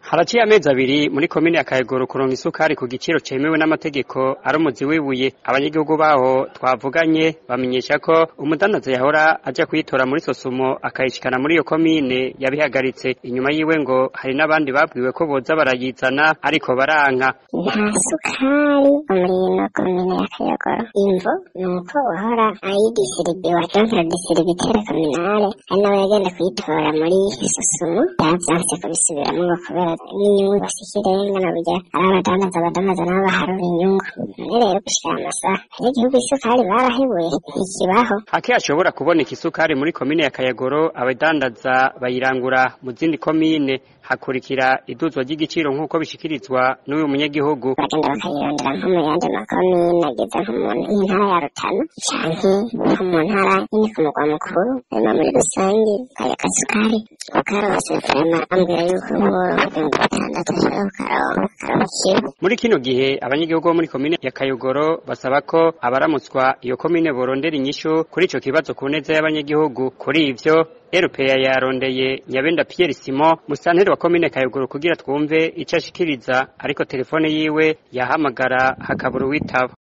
haraciye amezi abiri muri komine ya Kayogoro kuronka isukari ku giciro cemewe n'amategeko ari umuzi wibuye abanyagihugu baho twavuganye bamenyesha ko umudandaza yahora aja kuyitora muri sosumo akayishikana muri iyo komine yabihagaritse inyuma yiwe ngo hari n'abandi babwiwe ko boza barayizana ariko baranka nta sukari muri ino komine ya Kayogoro imvo ni uko wahora ayidisiribiwa canke disiribitere kominale ari nawe yagenda kuyitora muri sosumo yavyanse kubisubiramwo ngo kubera n'inyungu basikirenga na burya ari abadandaza abadandaza nabo baharura inyungu none rero gushira amasaha abanyagihugu isukari barahebuye ntikibaho hake hashobora kuboneka isukari muri komine ya Kayogoro abadandaza bayirangura mu zindi komine hakurikira iduzwa ry'igiciro nk'uko bishikirizwa n'uyu munyagihugu bagenda bakayirondera nko mu yandi makomine ageze nko mu ntara ya Rutana canke nko mu ntara nyene ku mugwa mukuru hanyuma muri rusange kaya kasukari bakarose vrema ambwira yuko nk'uboro mirongo itandatu ashobora kukaronka karonka kiro muri kino gihe abanyagihugu bo muri komine ya Kayogoro basaba ko abaramutswa iyo komine borondera inyishu kuri ico kibazo ku neza y'abanyagihugu kuri ivyo RPA yarondeye Nyabenda Pierre Simon musanteri wa komine Kayogoro kugira twumve ico ashikiriza ariko telefone yiwe yahamagara hakabura uwitaba